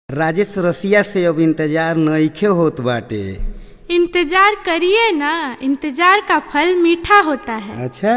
राजेश रसिया से अब इंतजार नइखे होत बाटे इंतजार करिए ना इंतजार का फल मीठा होता है अच्छा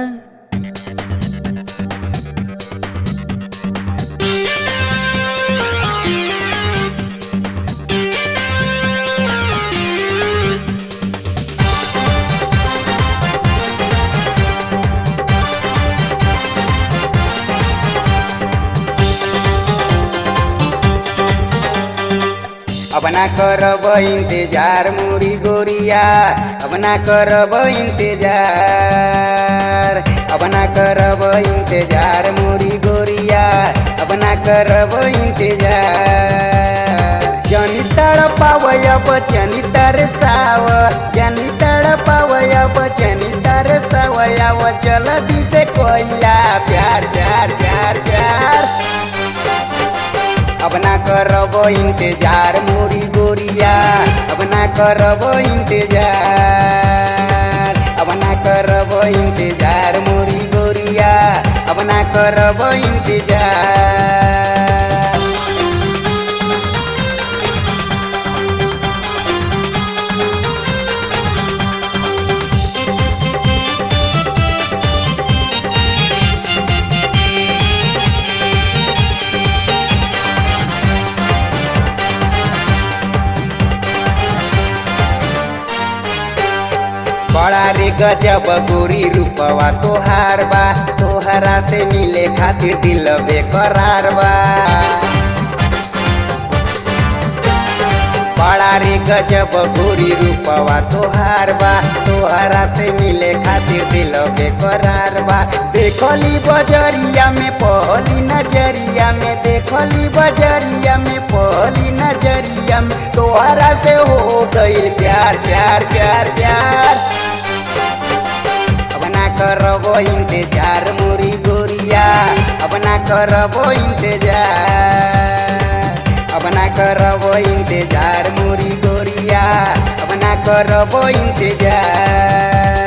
अब ना करब इंतजार मुरी गोरिया अब ना करब इंतजार अब ना करब इंतजार मुरी गोरिया अब ना करब इंतजार जनी तड़पावय बचनी तरसाव जनी तड़पावय बचनी तरसावय चल दिसे कोइला प्यार प्यार प्यार प्यार अब ना करब इंतजार मोरी गोरिया अब ना करब इंतजार अब ना करब इंतजार मोरी गोरिया अब ना करब इंतजार बड़ा रे गजब गोरी रूपवा तोहार बा तोहरा से मिले खातिर दिल बेकरार बा बड़ा रे गजब गोरी रूपवा तोहार बा तोहरा से मिले खातिर दिल बेकरार बा देखली बजरिया में पहली नजरिया में देखली बजरिया में पहली नजरिया में तोहरा से हो गई प्यार प्यार प्यार प्यार अब ना करब इंतजार मोरी गोरिया अब ना करब इंतजार अब ना करब इंतजार मोरी गोरिया अब ना करब इंतजार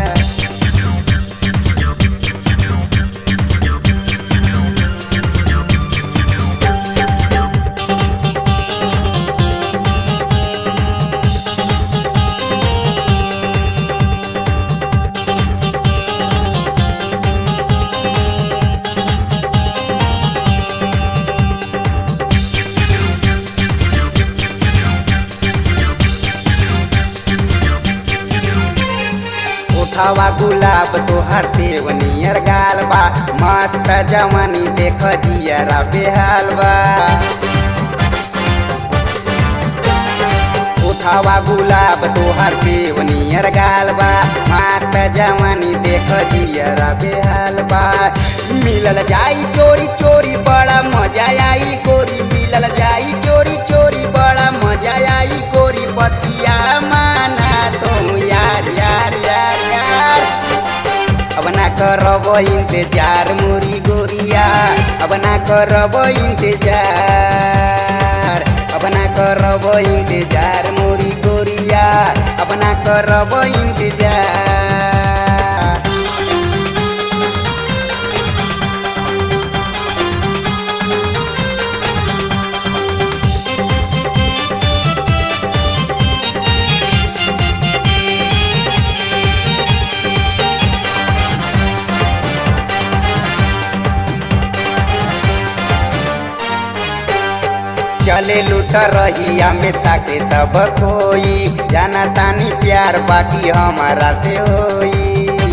उठावा गुलाब तोहर सेवनियर गाल बा मस्त जवानी देख जियरा बेहाल बा उठावा गुलाब तोहर सेवनियर गाल बा मस्त जवानी देख जियरा बेहाल बा मिलल जाई चोरी चोरी बड़ा मजा आई गोरी मिलल जाई चोरी चोरी बड़ा मजा आई गोरी पतिया माना तुम यार यार यार यार अब ना करब इंतजार मोरी गोरिया अब ना करब इंतजार अब ना करब इंतजार मोरी गोरिया अब ना करब इंतजार चले लूट रहिया में ताके सब कोई जाना तानी प्यार बाकी हमारा से होई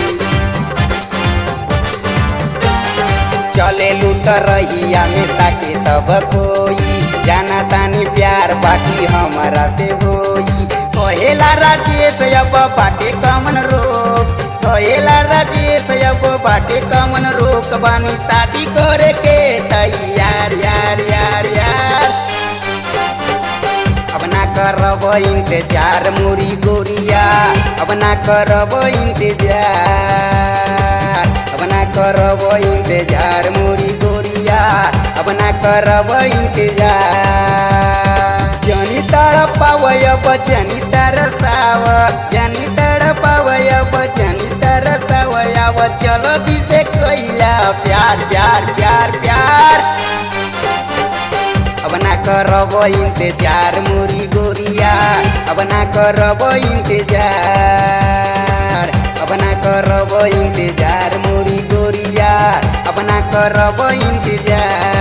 चले लूट रहिया में ताके सब कोई जाना तानी प्यार बाकी हमारा से होई कहेला राजेश अब बाटे कमन रोक कहेला राजेश अब बाटे कमन रोक बानी शादी करे के तैयार यार यार यार अब ना करब इंतजार मोरी गोरिया अब ना करब इंतजार अब ना करब इंतजार मोरी गोरिया अब ना करब इंतजार जनी तड़पावय बचनी तरसाव जनी तड़पावय बचनी तरसावय चलो दिसे कैला प्यार प्यार प्यार प्यार अब ना ना करब इंतजार मोरी गोरिया अब ना करब इंतजार अब ना करब इंतजार मोरी गोरिया अब ना करब इंतजार